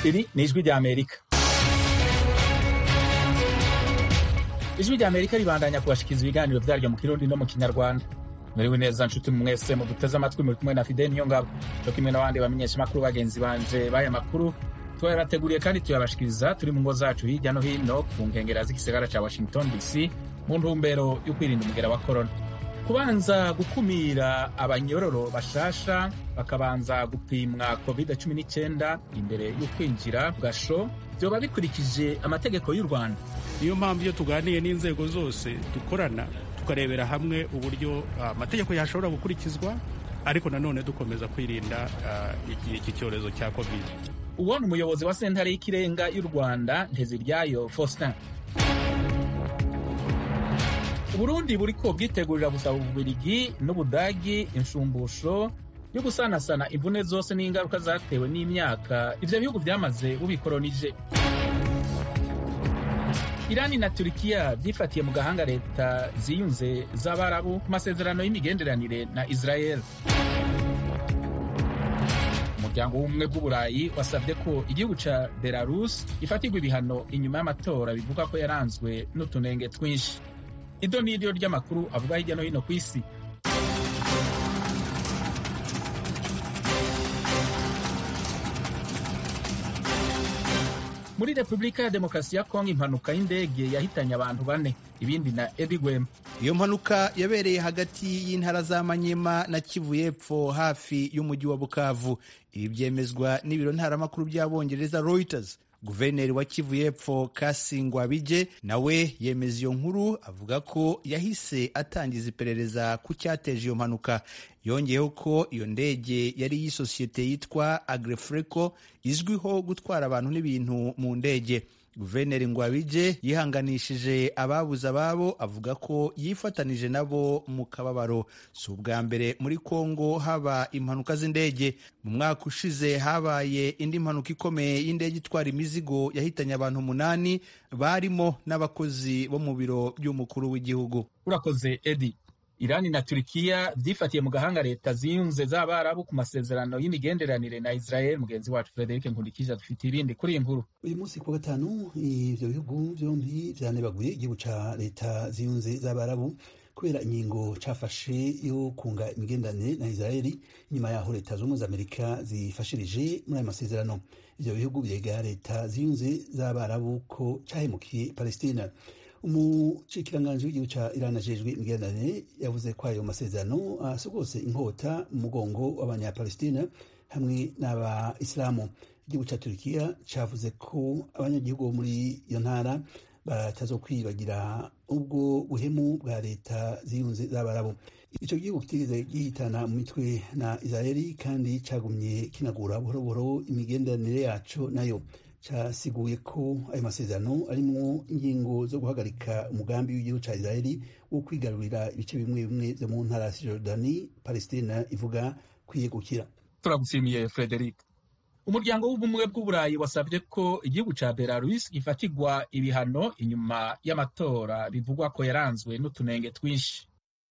iri ni ijwi ry'amerika ijwi ry'amerika ribandanya kubashikiriza ibiganiro vyaryo mu kirundi no mu kinyarwanda muriwe neza nshuti mwese muduteze amatwi muri kumwe na fideli niyo ngabo co kimwe n'abandi bamenyesha makuru bagenzi banje b'aya makuru twayabateguriye kandi tuyabashikiriza turi mu ngo zacu hirya no hino ku nkengera z'igisagara ca washington dc mu ntumbero yo kwirinda umugera wa korona kubanza gukumira abanyororo bashasha bakabanza gupimwa covid 19 imbere yo kwinjira gasho vyoba bikurikije amategeko y'u rwanda niyo mpamvu iyo tuganiye n'inzego zose dukorana tukarebera hamwe uburyo amategeko uh, yashobora gukurikizwa ariko nanone dukomeza kwirinda uh, iki cyorezo cya covid uwo ni umuyobozi wa sentare y'ikirenga y'u rwanda nteziryayo faustin uburundi buriko bwitegurira gusaba ububirigi n'ubudagi inshumbusho yo gusanasana imvune zose n'ingaruka zatewe n'imyaka ivyo bihugu vyamaze bubikolonije irani na turikiya vyifatiye mu gahanga leta ziyunze z'abarabu ku masezerano y'imigenderanire na israel umuryango w'ubumwe bw'uburayi wasabye ko igihugu ca belarus gifatirwa ibihano inyuma y'amatora bivuga ko yaranzwe n'utunenge twinshi ido n'iryo ry'amakuru avuga hirya no hino ku isi muri repubulika ya demokarasi ya kongo impanuka y'indege yahitanye abantu bane ibindi na edi gwema iyo mpanuka yabereye hagati y'intara za manyema na kivu y'epfo hafi y'umujyi wa bukavu ibi byemezwa n'ibiro ntaramakuru by'abongereza reuters guverineri wa kivu y'epfo kasingwa bije nawe yemeza iyo nkuru avuga ko yahise atangiza iperereza ku cyateje iyo mpanuka yongeyeho ko iyo ndege yari y'isosiyete yitwa agrefreco izwiho gutwara abantu n'ibintu mu ndege guverineri ngwabije yihanganishije ababuze ababo avuga ko yifatanije nabo mu kababaro si ubwa mbere muri kongo haba impanuka z'indege mu mwaka ushize habaye indi mpanuka ikomeye y'indege itwara imizigo yahitanye abantu umunani barimo n'abakozi bo mu biro by'umukuru w'igihugu urakoze edi irani na turikiya vyifatiye mu gahanga leta ziyunze z'abarabu ku masezerano y'imigenderanire na israel mugenzi wacu frederic nkundikije dufite ibindi kuri iyi nkuru uyu munsi ku gatanu ivyo bihugu vyombi vyanebaguye igihugu ca leta ziyunze z'abarabu kubera ingingo cafashe yo kunga imigenderanire na israeli inyuma yaho leta z'ubumwe z'amerika zifashirije muri ayo masezerano ivyo bihugu vyega leta ziyunze z'abarabu ko cahemukiye palestina umucikiranganji w'igihugu ca Iran ajejwe imigenderanire yavuze ko ayo masezerano asogose inkota mu mugongo w'abanyapalestina hamwe n'abayisilamu igihugu ca Turkiya cavuze ko abanyagihugu bo muri iyo ntara batazokwibagira ubwo buhemu bwa leta ziyunze z'abarabu ico gihugu kitigeze gihitana mu mitwe na Israeli kandi cagumye kinagura buhoro buhoro imigenderanire yaco nayo casiguye ko ayo masezerano arimwo ingingo zo guhagarika umugambi w'igihugu ca Israeli wo kwigarurira ibice bimwe bimwe vyo mu ntara ya Jordani Palestina ivuga kwiyegukira turagushimiye Frederic umuryango w'ubumwe bw'uburayi wasabye ko igihugu ca Belarus gifatirwa ibihano inyuma y'amatora bivugwa ko yaranzwe n'utunenge twinshi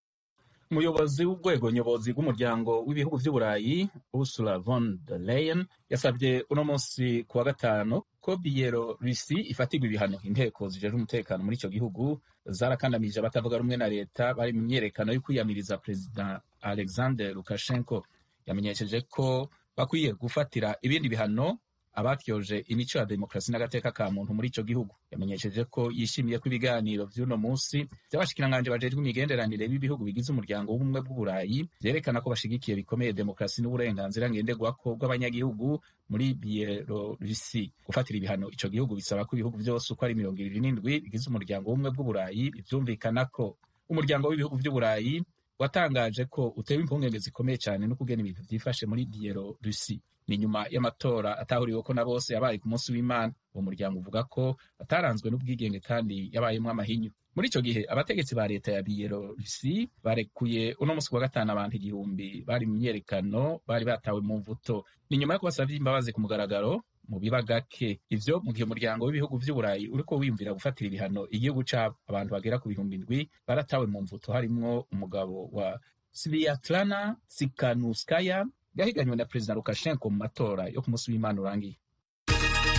umuyobozi w'urwego nyobozi rw'umuryango w'ibihugu vy'uburayi ursula von der leyen yasabye uno munsi ku wa gatanu ko biyelorusi ifatirwa ibihano inteko zijejwe umutekano muri ico gihugu zarakandamije abatavuga rumwe na leta bari mu myerekano yo kwiyamiriza perezida alexander lukashenko yamenyesheje ko bakwiye gufatira ibindi bihano abatyoje imico ya demokarasi n'agateka ka muntu muri ico gihugu yamenyesheje ko yishimiye ko ibiganiro vy'uno munsi vy'abashikiranganji bajejwe imigenderanire b'ibihugu bigize umuryango w'ubumwe bw'uburayi vyerekana ko bashigikiye bikomeye demokarasi n'uburenganzira ngenderwako bw'abanyagihugu muri bielorusi gufatira ibihano ico gihugu bisaba ko ibihugu vyose uko ari mirongo ibiri n'indwi bigize umuryango w'ubumwe bw'uburayi bivyumvikana ko umuryango w'ibihugu vy'uburayi watangaje ko utewe impungenge zikomeye cyane no kugena ibintu vyifashe muri bielorusi ni nyuma y'amatora atahuriweko na bose yabaye ku munsi w'imana uwo muryango uvuga ko ataranzwe n'ubwigenge kandi yabayemwo amahinyu muri ico gihe abategetsi ba leta ya biyelorusi barekuye uno munsi wa gatanu abantu igihumbi bari mu myerekano bari batawe mu mvuto ni nyuma yo kubasavye imbabazi ku mugaragaro mu biba gake ivyo mu gihe umuryango w'ibihugu vy'uburayi uriko wiyumvira gufatira ibihano igihugu cabo abantu bagera ku bihumbi ndwi baratawe mu mvuto harimwo umugabo wa sviatlana sikanuskaya yahiganywe na perezida lukashenko mu matora yo ku munsi w'imana urangiye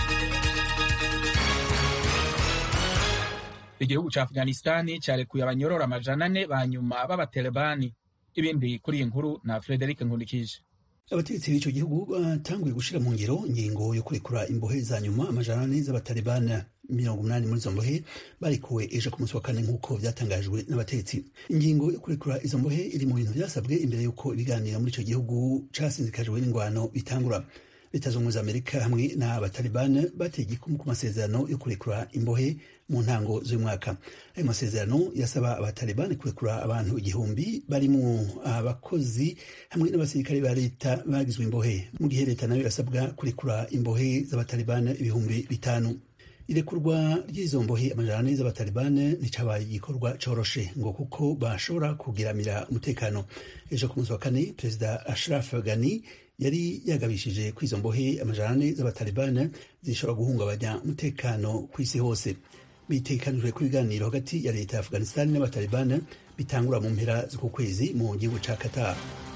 igihugu ca afghanistani carekuye abanyorora amajana ane ba nyuma b'abatalibani ibindi kuri iyi nkuru na frederic nkundikije abategetsi b'ico gihugu batanguye gushira mu ngiro ingingo yo kurekura imbohe za nyuma amajana ane z'abatalibani mirongo umunani muri izo mbohe barekuwe ejo ku munsi wa kane nk'uko vyatangajwe n'abategetsi ingingo yo kurekura izo mbohe iri mu bintu vyasabwe imbere y'uko ibiganiro muri ico gihugu casinzikajwe n'ingwano bitangura leta z'ubumwe za amerika hamwe n'abatalibani bateye igikumu ku masezerano yo kurekura imbohe mu ntango z'umwaka ayo masezerano yasaba abatalibani kurekura abantu igihumbi barimo abakozi hamwe n'abasirikare ba leta bagizwe imbohe mu gihe leta nayo yasabwa kurekura imbohe z'abatalibani ibihumbi bitanu irekurwa ry'izo mbohe amajana ane z'abatalibani nticabaye igikorwa coroshe ngo kuko bashobora kugiramira umutekano ejo ku munsi wa kane perezida ashraf ghani yari yagabishije ko izo mbohe amajana ane z'abatalibani zishobora guhungabanya umutekano ku isi hose bitekanijwe ku biganiro hagati ya leta ya afghanistan n'abatalibani bitangura mu mpera z'uku kwezi mu gihugu ca qatar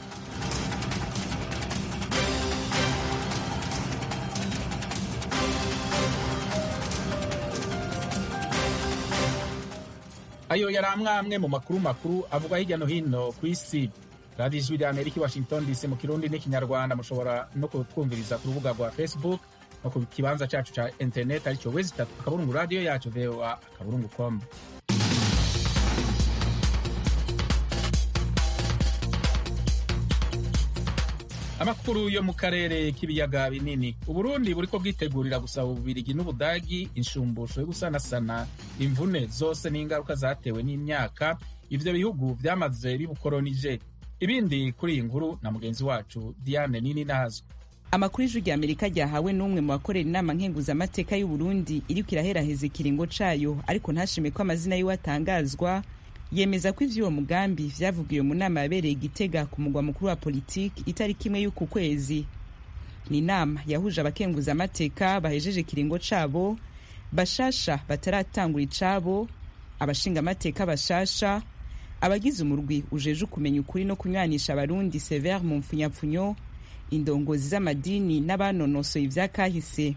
ayo yari amwe mu makuru makuru avugwa hirya no hino ku isi radiyo ijwi rya amerika i washington dc mu kirundi n'ikinyarwanda mushobora no kutwumviriza ku rubuga rwa facebook no ku kibanza cacu ca internet aricyo wezi itatu akaburungu radiyo yacu voa akaburungu com amakuru yo mu karere k'ibiyaga binini uburundi buriko bwitegurira gusaba ububirigi n'ubudagi inshumbusho yo gusanasana imvune zose n'ingaruka zatewe n'imyaka ivyo bihugu vyamaze bibukoronije ibindi kuri iyi nkuru na mugenzi wacu diane nini nazwe amakuru y'ijwi rya amerika ryahawe n'umwe mu bakorera inama nkenguzamateka y'uburundi iriko iraheraheza ikiringo cayo ariko ntashime ko amazina yiwe atangazwa yemeza ko ivy'uwo mugambi vyavugiwe mu nama yabereye igitega ku mugwa mukuru wa politiki itariki imwe y'uku kwezi ni inama yahuje abakenguzamateka bahejeje ikiringo cabo bashasha bataratangura icabo abashingamateka bashasha abagize umurwi ujeje kumenya ukuri no kunywanisha abarundi severe mu mpfunyapfunyo indongozi z'amadini n'abanonosoye ivyakahise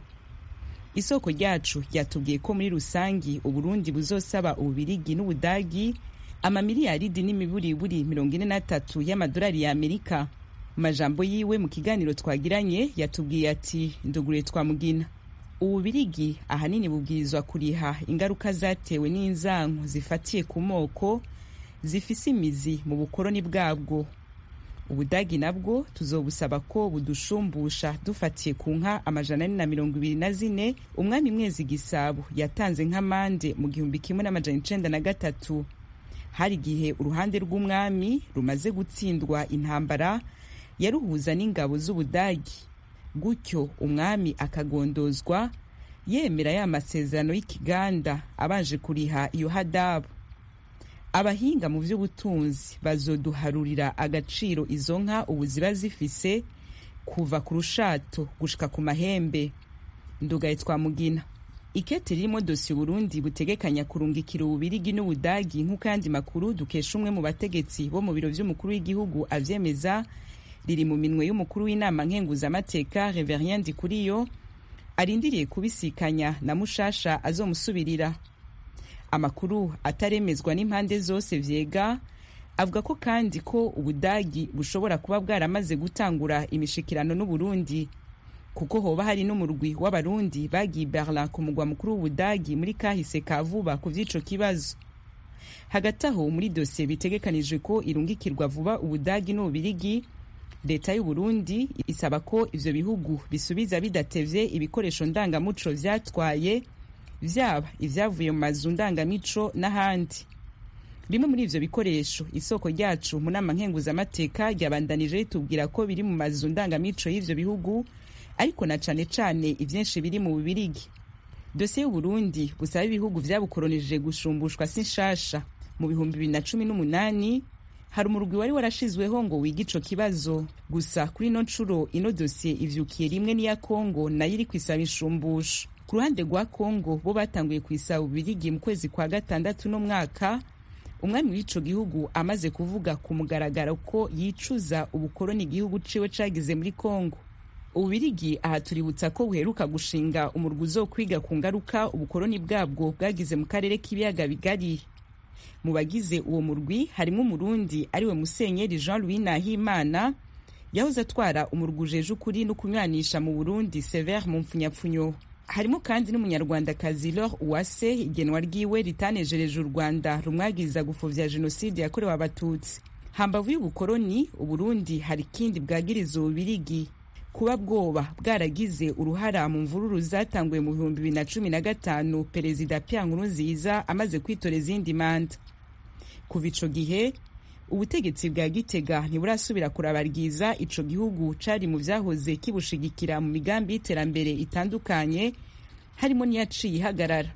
isoko ryacu ryatubwiye ko muri rusangi uburundi buzosaba ububirigi n'ubudagi amamiliyaridi n'imiburiburi mirongo ine n'atatu y'amadolari ya amerika mu majambo yiwe mu kiganiro twagiranye yatubwiye ati ndugure twamugina ububirigi ahanini bubwirizwa kuriha ingaruka zatewe n'inzanko zifatiye ku moko zifise imizi mu bukoroni bwabwo ubudagi nabwo tuzobusaba ko budushumbusha dufatiye ku nka amajana ane na mirongo ibiri na zine umwami mwezi gisabo yatanze nk'amande mu gihumbi kimwe n'amajana icenda na gatatu hari igihe uruhande rw'umwami rumaze gutsindwa intambara yaruhuza n'ingabo z'ubudagi gutyo umwami akagondozwa yemera ya masezerano y'ikiganda abanje kuriha iyo hadabu abahinga mu by'ubutunzi bazoduharurira agaciro izo nka ubu ziba zifise kuva ku rushato gushika ku mahembe ndugaye twamugina ikete ririmo dosiye uburundi butegekanya kurungikira ububirigi n'ubudagi nk'uko ayandi makuru dukesha umwe mu bategetsi bo mu biro vy'umukuru w'igihugu avyemeza riri mu minwe y'umukuru w'inama nkenguzamateka reverien ndikuriyo arindiriye kubisikanya na mushasha azomusubirira amakuru ataremezwa n'impande zose vyega avuga ko kandi ko ubudagi bushobora kuba bwaramaze gutangura imishikirano n'uburundi kuko hoba hari n'umurwi w'abarundi bagiye berlin ku mugwa mukuru w'ubudagi muri kahise ka vuba ku vy'ico kibazo hagati aho muri dosiye bitegekanijwe ko irungikirwa vuba ubudagi n'ububirigi leta y'uburundi isaba ko ivyo bihugu bisubiza bidatevye ibikoresho ndangamuco vyatwaye vyaba ivyavuye mu mazu ndangamico n'ahandi bimwe muri ivyo bikoresho isoko ryacu mu nama nkenguzamateka ryabandanije ritubwira ko biri mu mazu ndangamico y'ivyo bihugu ariko na cane cane ivyinshi biri mu bubirigi dosiye y'uburundi busaba ibihugu vyabukoronije gushumbushwa si nshasha mu bihumbi bibiri na cumi n'umunani hari umurwi wari warashizweho ngo wige ico kibazo gusa kuri ino ncuro ino dosiye ivyukiye rimwe n'iya kongo nayo iri kwisaba inshumbusho ku ruhande rwa kongo bo batanguye kwisaba ububirigi mu kwezi kwa gatandatu no mwaka umwami w'ico gihugu amaze kuvuga ku mugaragaro ko yicuza ubukoroni igihugu ciwe cagize muri kongo ububirigi aha tuributsa ko buheruka gushinga umurwi uzokwiga ku ngaruka ubukoroni bwabwo bwagize mu karere k'ibiyaga bigari mu bagize uwo murwi harimo umurundi ariwe musenyeri jean louis nahimana yahoze atwara umurwi ujeje ukuri no kunywanisha mu burundi severe mu mpfunyapfunyo harimo kandi n'umunyarwandakazi lor uwase igenwa ryiwe ritanejereje u rwanda rumwagiriza gupfuvya jenoside yakorewe abatutsi hambavu y'ubukoroni uburundi hari ikindi bwagiriza ububirigi kuba bwoba bwaragize uruhara mu mvururu zatanguye mu bihumbi bibiri na cumi na gatanu perezida Pierre Nkurunziza amaze kwitora izindi manda kuva ico gihe ubutegetsi bwa gitega ntiburasubira kurabarwiza ico gihugu cari mu vyahoze kibushigikira mu migambi y'iterambere itandukanye harimo n'iyaciye ihagarara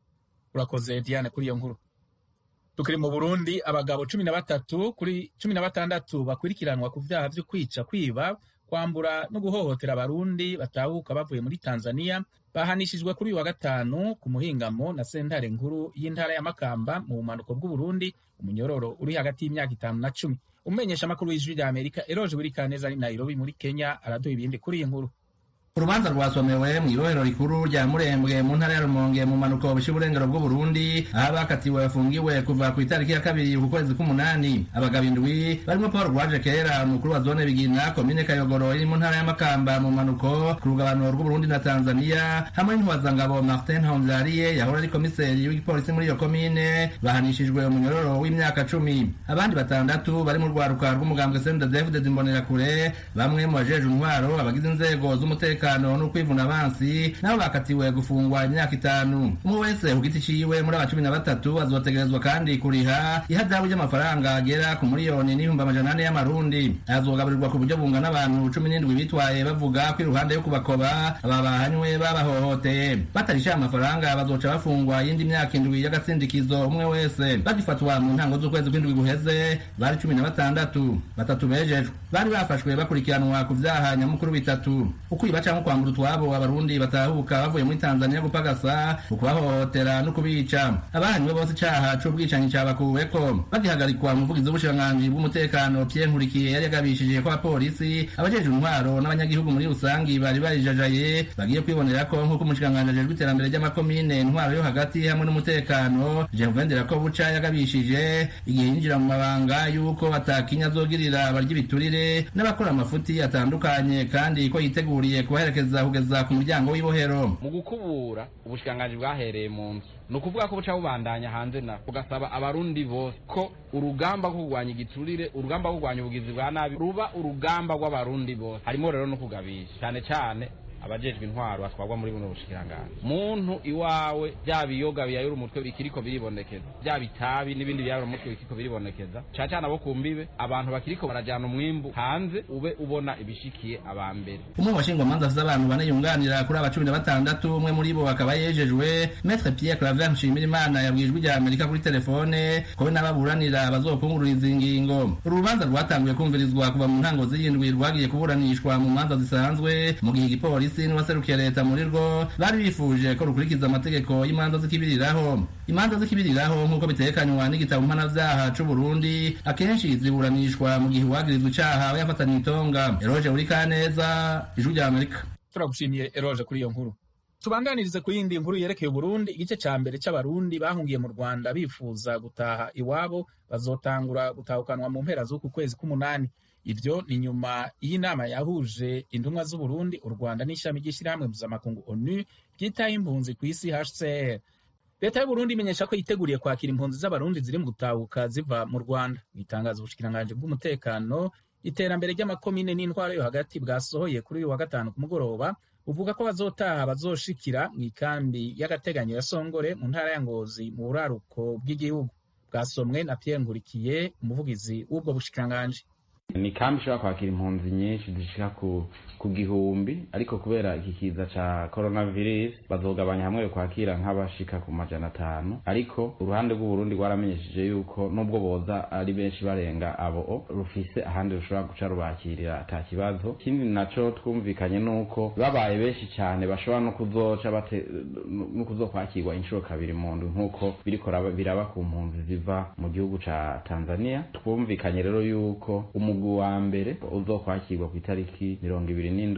urakoze diane kuri iyo nkuru tukiri mu burundi abagabo cumi na batatu kuri cumi na batandatu bakurikiranwa ku vyaha vyo kwica kwiba kwambura no guhohotera abarundi batahuka bavuye muri tanzania bahanishijwe kuri uyu wa gatanu ku muhingamo na sentare nkuru y'intara ya makamba mu bumanuko bw'uburundi umunyororo uri hagati y'imyaka itanu na cumi umumenyesha amakuru w'ijwi rya amerika eroje burikaneza ari nairobi muri kenya araduha ibindi kuri iyi nkuru urubanza rwasomewe mu ibohero rikuru rya murembwe mu ntara ya rumonge mu manuko bushyira uburengero bw'uburundi aho abakatiwe bafungiwe kuva ku itariki ya kabiri ku kwezi k'umunani abagabo indwi barimo paul rwaje kera umukuru wa zone bigina komine kayogoro iri mu ntara ya makamba mu manuko ku rugabano rw'uburundi na tanzania hamwe n'intwazangabo martin honzariye yahora ari komiseri w'igipolisi muri iyo komine bahanishijwe umunyororo w'imyaka cumi abandi batandatu bari mu rwaruka rw'umugambwe sende david imbonerakure bamwe mu bajeje intwaro abagize inzego z'umutekano umutekano no kwivuna abansi nabo bakatiwe gufungwa imyaka itanu umwe wese ku giti ciwe muri aba cumi na batatu azotegerezwa kandi kuriha ihadabu ry'amafaranga agera ku miliyoni n'ibihumbi amajana ane y'amarundi azogaburirwa ku buryo bungana abantu cumi n'indwi bitwaye bavuga ko iruhande yo kubakoba aba bahanywe babahohoteye batarisha amafaranga bazoca bafungwa yindi myaka indwi y'agasindikizo umwe wese bagifatwa mu ntango z'ukwezi kw'indwi guheze bari cumi na batandatu batatu bejejwe bari bafashwe bakurikiranwa ku vyaha nyamukuru bitatu ukwiba canke kwambura utwabo abarundi batahuka bavuye muri tanzania gupagasa ukubahohotera no kubica abahanywe bose icaha c'ubwicanyi cabakuweko bagihagarikwa umuvugizi w'ubushikiranganji bw'umutekano pierre nkurikiye yari yagabishije ko abapolisi abajejwe intwaro n'abanyagihugu muri rusangi bari barijajaye bagiye kwibonera ko nk'uko umushikiranganji ajejwe iterambere ry'amakomine intwaro yo hagati hamwe n'umutekano jevendera ko buca yagabishije igihe yinjira mu mabanga y'uko atakinya azogirira abarya ibiturire n'abakora amafuti atandukanye kandi ko yiteguriye kubaherekeza kugeza ku muryango w'ibohero mu gukubura ubushikiranganji bwahereye mu nzu ni ukuvuga ko buca bubandanya hanze na bugasaba abarundi bose ko urugamba rwo kurwanya igiturire urugamba rwo kurwanya ubugizi bwa nabi ruba urugamba rw'abarundi bose harimo rero no kugabisha cyane cyane abajejwe intwaro batwarwa muri buno bushikiranganji muntu iwawe bya biyoga biyayura umutwe bikiriko biribonekeza bya bitabi n'ibindi biyayura umutwe bikiriko biribonekeza cyane cyane abo ku mbibe abantu bakiriko barajana umwimbu hanze ube ubona ibishikiye aba mbere umwe mu bashingwamanza afite abantu bane yunganira kuri aba cumi na batandatu umwe muri bo akaba yejejwe metre pierre claver nshimirimana yabwiye ijwi rya amerika kuri telefone ko we n'ababuranira bazokungururiza ingingo uru rubanza rwatanguye kumvirizwa kuva mu ntango z'iyindwi rwagiye kuburanishwa mu manza zisanzwe mu gihe igipolisi polisi n'uwaserukiye leta muri rwo bari bifuje ko rukurikiza amategeko y'imanza z'ikibiriraho imanza z'ikibiriraho nk'uko bitekanywa n'igitabo mpanavyaha c'u Burundi akenshi ziburanishwa mu gihe uwagirizwa icaha aba yafatanywe itonga eroje uri kaneza ijwi rya amerika turagushimiye eroje kuri iyo nkuru tubanganirize ku yindi nkuru yerekeye uburundi igice ca mbere c'abarundi bahungiye mu rwanda bifuza gutaha iwabo bazotangura gutahukanwa mu mpera z'uku kwezi k'umunani ivyo ni nyuma y'inama yahuje intumwa z'uburundi u rwanda n'ishami ry'ishyirahamwe mpuzamakungu onu ryitaho impunzi ku isi hcr leta y'uburundi imenyesha ko yiteguriye kwakira impunzi z'abarundi ziri mu gutahuka ziva mu rwanda mu itangazo ubushikiranganji bw'umutekano iterambere ry'amakomine n'intwaro yo hagati bwasohoye kuri uyu wa gatanu ku mugoroba buvuga ko bazotaha bazoshikira mu ikambi y'agateganyo ya songore mu ntara ya ngozi mu buraruko bw'igihugu bwasomwe na pierre nkurikiye umuvugizi w'ubwo bushikiranganji ni kambi ishobora kwakira impunzi nyinshi zishika ku ku gihumbi ariko kubera iki kiza ca coronavirus bazogabanya hamwe kwakira nk'abashika ku majana atanu ariko uruhande rw'uburundi rwaramenyesheje yuko nubwo boza ari benshi barenga abo rufise ahandi rushobora guca rubakirira ata kibazo ikindi naco twumvikanye nuko babaye benshi cyane bashobora no kuzoca bate no kuzokwakirwa inshuro kabiri mu ndwi nk'uko biriko biraba ku mpunzi ziva mu gihugu ca tanzania twumvikanye rero yuko umugwi wa mbere uzokwakirwa ku itariki mirongo ibiri n'indwi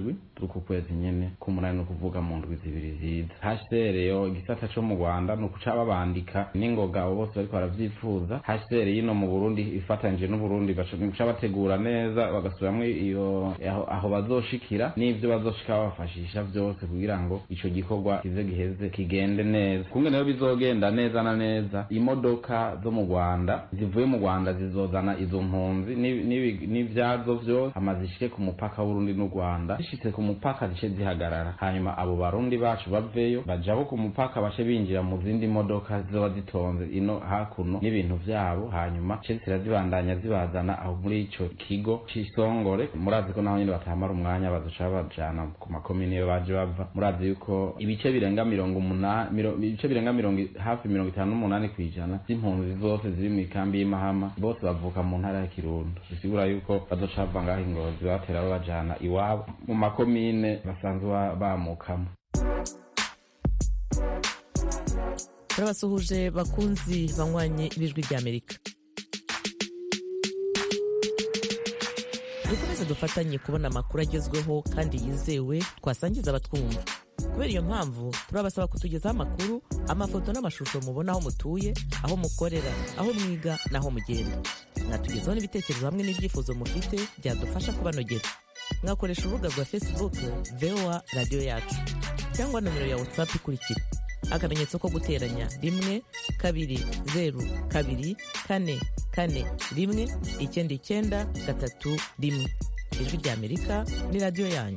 z'uku kwezi nyene k'umunani ni ukuvuga mu ndwi zibiri ziza hcr yo igisata co mu rwanda ni ukuca babandika n'ingoga abo bose bariko baravyifuza hcr yino mu burundi ifatanije n'uburundi baca bategura neza bagasubiramwo iyo aho, aho bazoshikira n'ivyo bazoshika babafashisha vyose kugira ngo ico gikorwa kize giheze kigende neza kungene rero bizogenda neza na neza imodoka zo mu rwanda zivuye mu rwanda zizozana izo mpunzi n'ivyazo vyose hama zishike ku mupaka w'urundi n'u rwanda zishitse ku mupaka zice zihagarara hanyuma abo barundi bacu baveyo bajabo ku mupaka bace binjira mu zindi modoka zizoba zitonze ino hakuno n'ibintu vyabo hanyuma ce zira zibandanya zibazana aho muri ico kigo c'isongore murazi ko naho nyene batahamara umwanya bazoca bajana ku makomine iyo baje bava murazi yuko ibice birenga mirongo umunani ibice birenga mirongo hafi mirongo itanu n'umunani kw'ijana z'impunzi zose ziri mu ikambi y'imahama bose bavuka mu ntara ya kirundo bisigura yuko bazoca bava ngaho ingozi batera babajana iwabo mu makomine basanzwe bamukamo turabasuhuje bakunzi banywanye b'ijwi ry'amerika dukomeze dufatanye kubona amakuru agezweho kandi yizewe twasangiza abatwumva kubera iyo mpamvu turabasaba kutugezaho amakuru amafoto n'amashusho mubona aho mutuye aho mukorera aho mwiga n'aho mugenda mwatugezaho n'ibitekerezo hamwe n'ibyifuzo mufite byadufasha kubanogera mwakoresha urubuga rwa facebook voa radiyo yacu cyangwa nomero ya whatsapp ikurikira akamenyetso ko guteranya rimwe kabiri zeru kabiri kane kane rimwe icyenda icyenda gatatu rimwe ijwi ry'amerika ni radiyo yanyu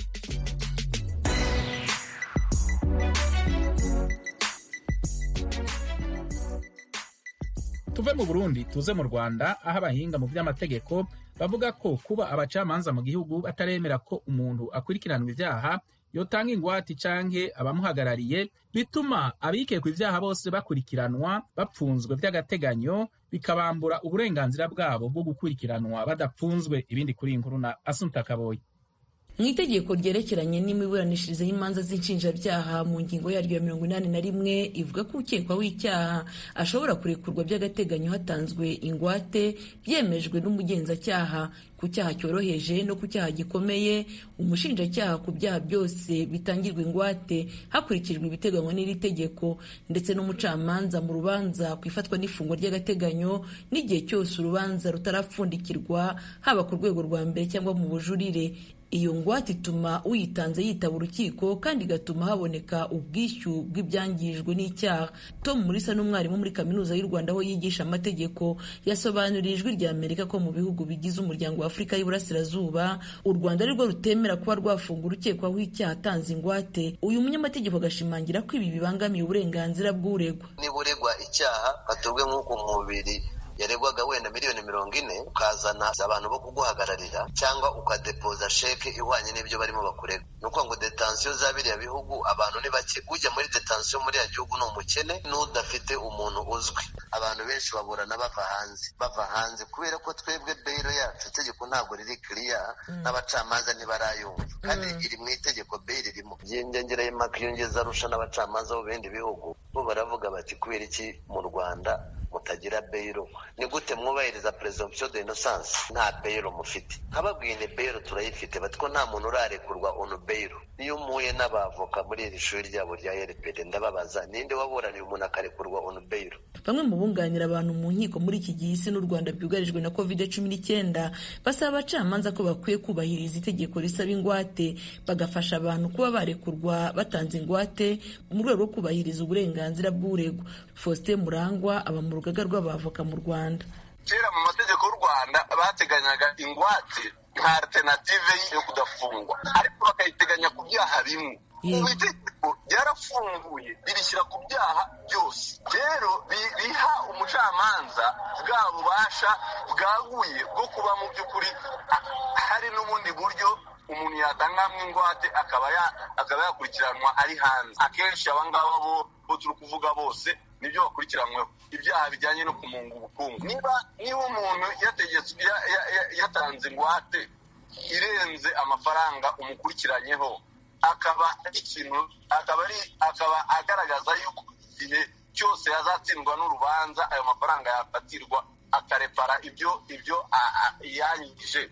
tuve mu burundi tuze mu rwanda aho abahinga mu by'amategeko bavuga ko kuba abacamanza mu gihugu bataremera ko umuntu akurikiranwa ibyaha yotanga ingwate canke abamuhagarariye bituma abikekwa ivyaha bose bakurikiranwa bapfunzwe vy'agateganyo bikabambura uburenganzira bwabo bwo gukurikiranwa badapfunzwe ibindi kuri iyi nkuru na asunta kaboyi mu itegeko ryerekeranye n'imiburanishirize y'imanza z'inshinjabyaha mu ngingo yaryo ya mirongo inani na rimwe ivuga ko ukekwaho icyaha ashobora kurekurwa by'agateganyo hatanzwe ingwate byemejwe n'umugenzacyaha ku cyaha cyoroheje no ku cyaha gikomeye umushinjacyaha ku byaha byose bitangirwa ingwate hakurikijwe ibiteganywa n'iri tegeko ndetse n'umucamanza mu rubanza ku ifatwa n'ifungwa ry'agateganyo n'igihe cyose urubanza rutarapfundikirwa haba ku rwego rwa mbere cyangwa mu bujurire iyo ngwate ituma uyitanze yitaba urukiko kandi igatuma haboneka ubwishyu bw'ibyangijwe n'icyaha tom murisa n'umwarimu muri kaminuza y'u rwanda aho yigisha amategeko yasobanuriye ijwi rya amerika ko mu bihugu bigize umuryango wa afurika y'iburasirazuba u rwanda arirwo rutemera kuba rwafunga urukekwaho icyaha atanze ingwate uyu munyamategeko agashimangira ko ibi bibangamiye uburenganzira bw'uregwa niba uregwa icyaha hatorwe nk'uko umubiri yaregwaga wenda miliyoni mirongo ine ukazana abantu bo kuguhagararira cyangwa ukadepoza sheke ihwanye n'ibyo barimo bakurega ni ukuvuga ngo detansiyo za biriya bihugu abantu ni bake ujya muri detansiyo muri ya gihugu ni umukene n'udafite umuntu uzwi abantu benshi baburana bava hanze bava hanze kubera ko twebwe beyiro yacu itegeko ntabwo riri kiriya n'abacamanza ntibarayumva kandi iri mu itegeko beyiro irimo byiyongereye impaka iyongeza arusha n'abacamanza bo bindi bihugu bo baravuga bati kubera iki mu rwanda mutagira beyiro ni gute mwubahiriza presumption de innocence nta beyiro mufite nkababwiye ni beyiro turayifite bati ko nta muntu urarekurwa onu beyiro iyo umuye n'abavoka muri iri shuri ryabo rya rpd ndababaza ninde waburaniye umuntu akarekurwa onu beyiro bamwe mu bunganira abantu mu nkiko muri iki gihe isi n'u rwanda byugarijwe na covid cumi n'icyenda basaba abacamanza ko bakwiye kubahiriza itegeko risaba ingwate bagafasha abantu kuba barekurwa batanze ingwate mu rwego rwo kubahiriza uburenganzira bw'uregwa faustin murangwa aba mu rugaga rw'abavoka mu rwanda kera mu mategeko y'u rwanda bateganyaga ingwate nka alternative yo kudafungwa ariko bakayiteganya ku byaha bimwe ubu itegeko ryarafunguye ririshyira ku byaha byose rero biha umucamanza bwa bubasha bwaguye bwo kuba mu by'ukuri hari n'ubundi buryo umuntu yatangamo ingwate akaba yakurikiranwa ari hanze akenshi abangaba bo bo turi kuvuga bose nibyo bakurikiranyweho ibyaha bijyanye no kumunga ubukungu niba niba umuntu yatanze ingwate irenze amafaranga umukurikiranyeho akaba ikintu akaba ari akaba agaragaza yuko igihe cyose yazatsindwa n'urubanza ayo mafaranga yafatirwa akarepara ibyo ibyo yanyigije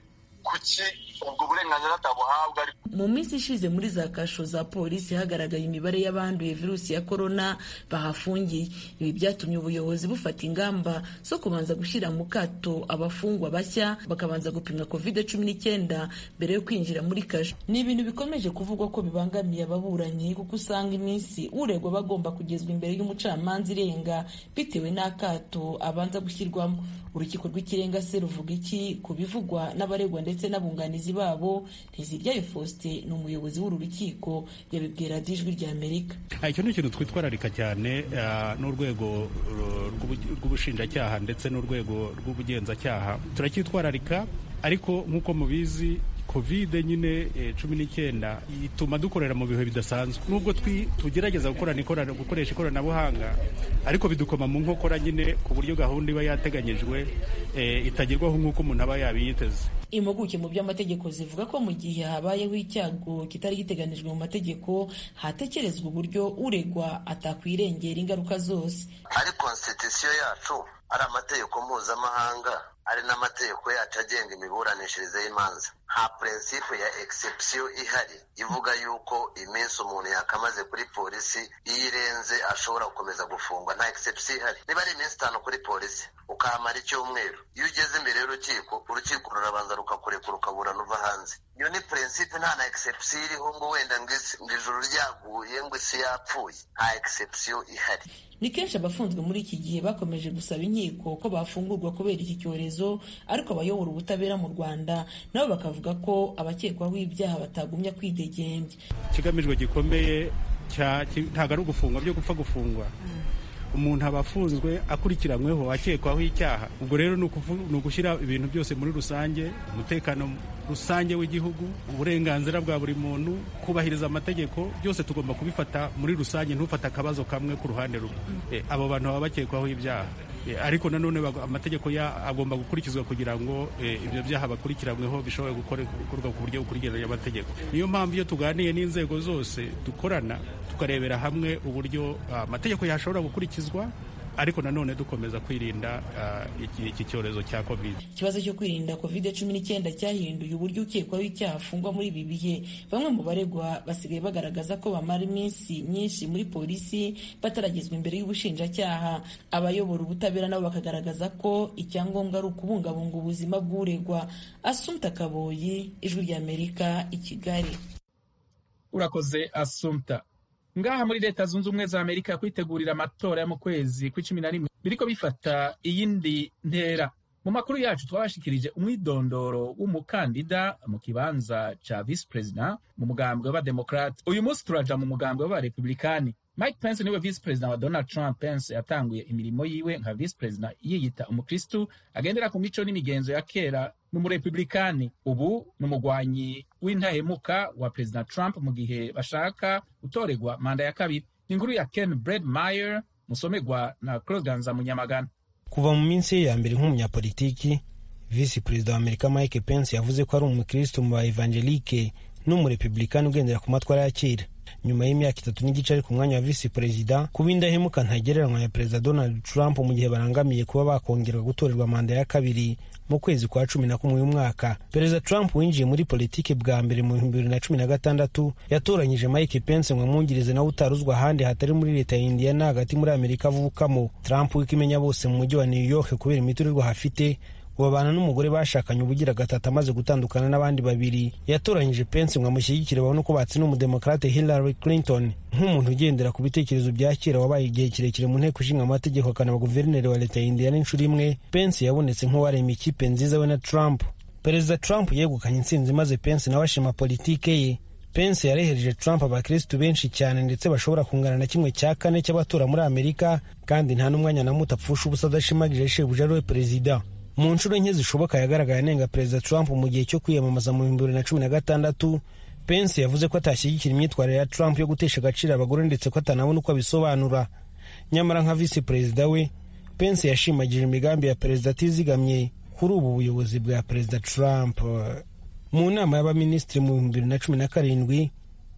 kuki ubwo burenganzira atabuhabwa mu minsi ishize muri za kasho za polisi hagaragaye imibare y'abanduye virusi ya korona bahafungiye ibi byatumye ubuyobozi bufata ingamba zo kubanza gushyira mu kato abafungwa bashya bakabanza gupimwa covid cumi n'icyenda mbere yo kwinjira muri kasho ni ibintu bikomeje kuvugwa ko bibangamiye ababuranyi kuko usanga iminsi uregwa bagomba kugezwa imbere y'umucamanza irenga bitewe n'akato abanza gushyirwamo urukiko rw'ikirenga se ruvuga iki ku bivugwa n'abaregwa ndetse n'abunganizi babo ntiziryayo faustin ni umuyobozi w'uru rukiko yabibwira ijwi rya amerika icyo ni ikintu twitwararika cyane n'urwego rw'ubushinjacyaha ndetse n'urwego rw'ubugenzacyaha turacyitwararika ariko nk'uko mubizi kovide nyine cumi n'icyenda ituma dukorera mu bihe bidasanzwe nubwo tugerageza gukoresha ikoranabuhanga ariko bidukoma mu nkokora nyine ku buryo gahunda iba yateganyijwe itagerwaho nk'uko umuntu aba yabiyiteze impuguke mu by'amategeko zivuga ko mu gihe habayeho icyago kitari giteganijwe mu mategeko hatekerezwa uburyo uregwa atakwirengera ingaruka zose ari konstitusiyo yacu ari amategeko mpuzamahanga ari n'amategeko yacu agenga imiburanishirize y'imanza nta purensipe ya egisepsiyo ihari ivuga yuko iminsi umuntu yakamaze kuri polisi iyo irenze ashobora gukomeza gufungwa nta egisepsiyo ihari niba ari iminsi itanu kuri polisi ukahamara icyumweru iyo ugeze imbere y'urukiko urukiko rurabanza rukakurekura ukaburana uva hanze iyo ni purensipe nta na egisepsiyo iriho ngo wenda ngo ijuru ryaguye ngo isi yapfuye nta egisepsiyo ihari ni kenshi abafunzwe muri iki gihe bakomeje gusaba inkiko ko bafungurwa kubera iki cyorezo ariko abayobora ubutabera mu rwanda nabo bakavuga ko abakekwaho ibyaha batagumya kwidegembya ikigamijwe gikomeye ntabwo ari ugufungwa byo gupfa gufungwa umuntu aba afunzwe akurikiranyweho akekwaho icyaha ubwo rero ni ugushyira ibintu byose muri rusange umutekano rusange w'igihugu uburenganzira bwa buri muntu kubahiriza amategeko byose tugomba kubifata muri rusange ntufate akabazo kamwe ku ruhande rumwe abo bantu baba bakekwaho ibyaha ariko nanone amategeko agomba gukurikizwa kugira ngo ibyo byaha bakurikiranyweho bishobore gukorwa ku buryo bukurikiranye amategeko niyo mpamvu iyo tuganiye n'inzego zose dukorana tukarebera hamwe uburyo amategeko yashobora gukurikizwa ariko nanone dukomeza kwirinda iki cyorezo cya covid ikibazo cyo kwirinda covid cumi n'icyenda cyahinduye uburyo ukekwaho icyaha afungwa muri ibi bihe bamwe mu baregwa basigaye bagaragaza ko bamara iminsi myinshi muri polisi bataragezwa imbere y'ubushinjacyaha abayobora ubutabera nabo bakagaragaza ko icyangombwa ari ukubungabunga ubuzima bw'uregwa asumta kaboyi ijwi ry'amerika i kigali urakoze asumta ngaha muri leta zunze ubumwe za amerika kwitegurira amatora yo mu kwezi kw'icumi na rimwe biriko bifata iyindi ntera mu makuru yacu twabashikirije umwidondoro w'umukandida mu kibanza ca visi perezida mu mugambwe w'abademokrate uyu munsi turaja mu mugambwe w'abarepublikani mike pence niwe visi perezida wa donald trump pence yatanguye imirimo yiwe nka visi perezida yiyita umukristu agendera ku mico n'imigenzo ya kera n'umurepublikani ubu ni umugwanyi w'intahemuka wa perezida trump mu gihe bashaka gutorerwa manda ya kabiri inkuru ya ken bredmeyer musomegwa na claude ganza munyamagana kuva mu minsi ye ya mbere nk'umunyapolitiki visi perezida wa amerika mike pence yavuze ko ari umukristo mu ba evangelike n'umurepublikani ugendera ku matwara ya kera nyuma y'imyaka itatu n'igice ari ku mwanya wa visi perezida kuba indahemuka ntagereranywa ya perezida donald trump mu gihe barangamiye kuba bakongerwa gutorerwa manda ya kabiri mu kwezi kwa cumi na kumwe y'umwaka perezida trump winjiye muri politiki bwa mbere mu bihumbi bibiri na cumi na gatandatu yatoranyije mike pence ngo amwungirize nawe utaruzwa ahandi hatari muri leta ya indiana hagati muri amerika avukamo trump w'ikimenya bose mu mujyi wa new york kubera imiturirwa hafite babana n'umugore bashakanye ubugira gatatu amaze gutandukana n'abandi babiri yatoranyije pence ngo amushyigikire babone uko batsinda umudemokrate hillary clinton nk'umuntu ugendera ku bitekerezo bya kera wabaye igihe kirekire mu nteko ishinga amategeko akanaba guverineri wa leta ya indiana inshuro imwe pence yabonetse nk'uwarema ikipe nziza we na trump perezida trump yegukanye intsinzi maze pence nawe ashima politike ye pence yarehereje trump abakirisitu benshi cyane ndetse bashobora kungana na kimwe cya kane cy'abatora muri amerika kandi nta n'umwanya na muto apfusha ubusa adashimagije shebuja ari we perezida mu nshuro nke zishoboka yagaragaye anenga perezida trump mu gihe cyo kwiyamamaza mu bihumbi bibiri na cumi na gatandatu pence yavuze ko atashyigikira imyitwarire ya trump yo gutesha agaciro abagore ndetse ko atanabona uko abisobanura nyamara nka visi perezida we pence yashimagije imigambi ya perezida atizigamye kuri ubu buyobozi bwa perezida trump mu nama y'abaminisitiri mu bihumbi bibiri na cumi na karindwi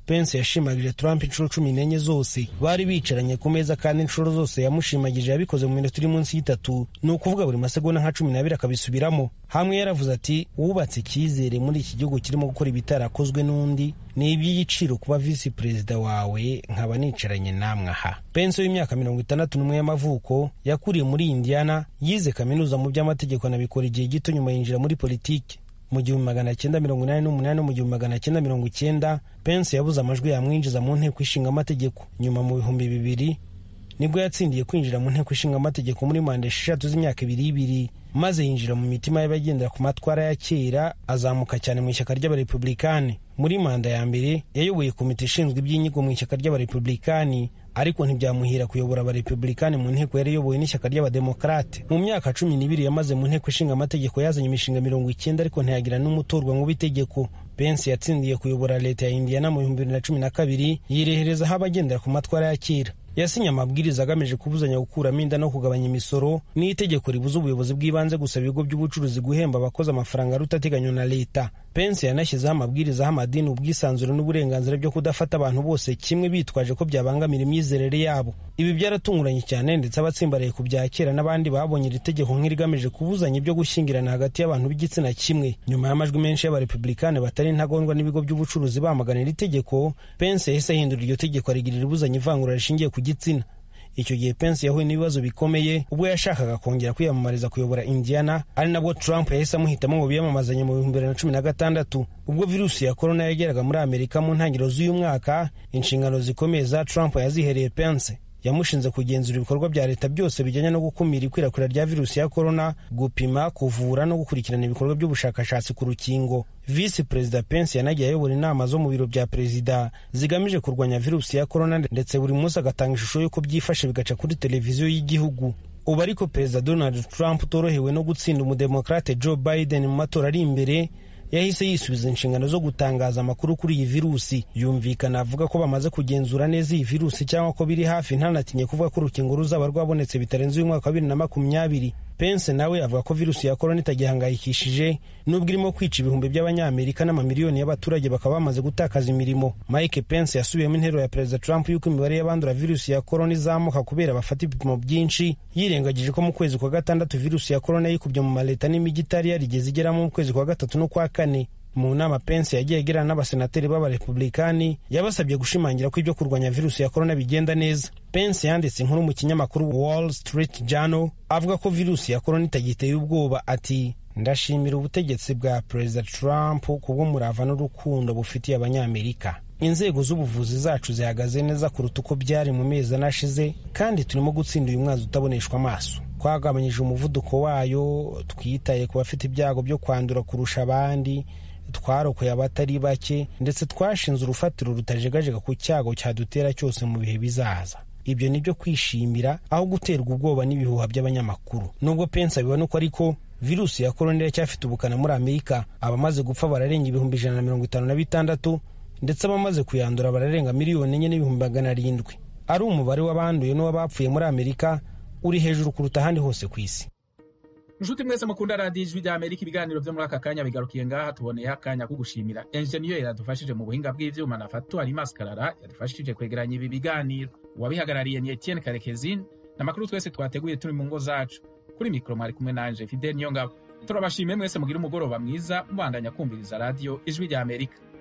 pence yashimagije trump inshuro cumi n'enye zose bari bicaranye ku meza kandi inshuro zose yamushimagije yabikoze mu minota iri munsi y'itatu ni ukuvuga buri masegonda nka cumi n'abiri akabisubiramo hamwe yaravuze ati wubatse icyizere muri iki gihugu kirimo gukora ibitarakozwe n'undi ni iby'igiciro kuba visi perezida wawe nkaba nicaranye namwe aha pence w'imyaka mirongo itandatu n'umwe y'amavuko yakuriye muri indiana yize kaminuza mu by'amategeko anabikora igihe gito nyuma yinjira muri politiki mu gihumbi magana cyenda mirongo inani n'umunani no mu gihumbi magana cyenda mirongo icyenda pence yabuze amajwi yamwinjiza mu nteko ishinga amategeko nyuma mu bihumbi bibiri nibwo yatsindiye kwinjira mu nteko ishinga amategeko muri manda esheshatu z'imyaka ibiri ibiri maze yinjira mu mitima y'abagendera ku matwara ya kera azamuka cyane mu ishyaka ry'abarepublikani muri manda ya mbere yayoboye komite ishinzwe iby'inyigo mu ishyaka ry'abarepublikani ariko ntibyamuhira kuyobora abarepublikani mu nteko yari iyobowe n'ishyaka ry'abademokarate mu myaka cumi n'ibiri yamaze mu nteko ishinga amategeko yazanye imishinga mirongo icyenda ariko ntiyagira n'umutorwa mu b'itegeko pence yatsindiye kuyobora leta ya indiana mu bihumbi bibiri na cumi na kabiri yireherezaho abagendera ku matwara ya kera yasinye amabwiriza agamije kubuzanya gukuramo inda no kugabanya imisoro n'itegeko ribuza ubuyobozi bw'ibanze gusaba ibigo by'ubucuruzi guhemba abakozi amafaranga arutateganywa na leta pence yanashyizeho amabwiriza aho amadini ubwisanzure n'uburenganzira byo kudafata abantu bose kimwe bitwaje ko byabangamira imyizerere yabo ibi byaratunguranye cyane ndetse abatsimbaraye ku bya kera n'abandi babonye iri tegeko nk'irigamije kubuzanya ibyo gushyingirana hagati y'abantu b'igitsina kimwe nyuma y'amajwi menshi y'abarepublikani batari intagondwa n'ibigo by'ubucuruzi bamagana iri tegeko pence yahise ahindura iryo tegeko arigirira ibuzanya ivangura rishingiye ku gitsina icyo gihe pence yahuye n'ibibazo bikomeye ubwo yashakaga kongera kwiyamamariza kuyobora indiana ari nabwo trump yahise amuhitamo mu biyamamazanye mu bihumbi bibiri na cumi na gatandatu ubwo virusi ya korona yageraga muri amerika mu ntangiriro z'uyu mwaka inshingano zikomeye za trump yazihereye pence yamushinze kugenzura ibikorwa bya leta byose bijyanye no gukumira ikwirakwira rya virusi ya korona gupima kuvura no gukurikirana ibikorwa by'ubushakashatsi ku rukingo visi perezida pence yanagiye ayobora inama zo mu biro bya perezida zigamije kurwanya virusi ya korona ndetse buri munsi agatanga ishusho y'uko byifashe bigaca kuri televiziyo y'igihugu ubu ariko perezida donald trump utorohewe no gutsinda umudemokrate joe biden mu matora ari imbere yahise yisubiza inshingano zo gutangaza amakuru kuri iyi virusi yumvikana avuga ko bamaze kugenzura neza iyi virusi cyangwa ko biri hafi ntanatinye kuvuga ko urukingo ruzaba rwabonetse bitarenze uyu mwaka wa bibiri na makumyabiri pence nawe avuga ko virusi ya korona itagihangayikishije nubwo irimo kwica ibihumbi by'abanyamerika n'amamiliyoni y'abaturage bakaba bamaze gutakaza imirimo mike pence yasubiyemo intero ya perezida trump y'uko imibare y'abandura virusi ya korona izamuka kubera bafata ibipimo byinshi yirengagije ko mu kwezi kwa gatandatu virusi ya korona yikubye mu maleta n'imijyi itari yarigeze igeramo mu kwezi kwa gatatu no kwa kane mu nama pence yagiye agirana n'abasenateri b'abarepublikani yabasabye gushimangira ko ibyo kurwanya virusi ya korona bigenda neza pence yanditse inkuru mu kinyamakuru wall street journal avuga ko virusi ya korona itagiteye ubwoba ati ndashimira ubutegetsi bwa perezida trump kubw'umurava n'urukundo bufitiye abanyamerika inzego z'ubuvuzi zacu zihagaze neza kuruta uko byari mu mezi anashize kandi turimo gutsinda uyu mwazi utaboneshwa amaso twagabanyije umuvuduko wayo twitaye ku bafite ibyago byo kwandura kurusha abandi twarokoye abatari bake ndetse twashinze urufatiro rutajegajega ku cyago cyadutera cyose mu bihe bizaza ibyo ni byo kwishimira aho guterwa ubwoba n'ibihuha by'abanyamakuru nubwo pensa bibona uko ariko virusi ya korona iracyafite ubukana muri amerika abamaze gupfa bararenga ibihumbi ijana na mirongo itanu na bitandatu ndetse abamaze kuyandura bararenga miliyoni enye n'ibihumbi magana arindwi ari umubare w'abanduye n'uw'abapfuye muri amerika uri hejuru kuruta ahandi hose ku isi inshuti mwese mukunda radiyo ijwi rya amerika ibiganiro byo muri aka kanya bigarukiye ngaha tuboneyeho akanya ko gushimira enjeniyeri yadufashije mu buhinga bw'ivyuma na fatu ari maskarara yadufashije kwegeranya ibi biganiro uwabihagarariye ni etienne karekezi n'amakuru twese twateguye turi mu ngo zacu kuri mikoro mwari kumwe nanje fidel niyongabo turabashimiye mwese mugira umugoroba mwiza mubandanya kumviriza radiyo ijwi rya amerika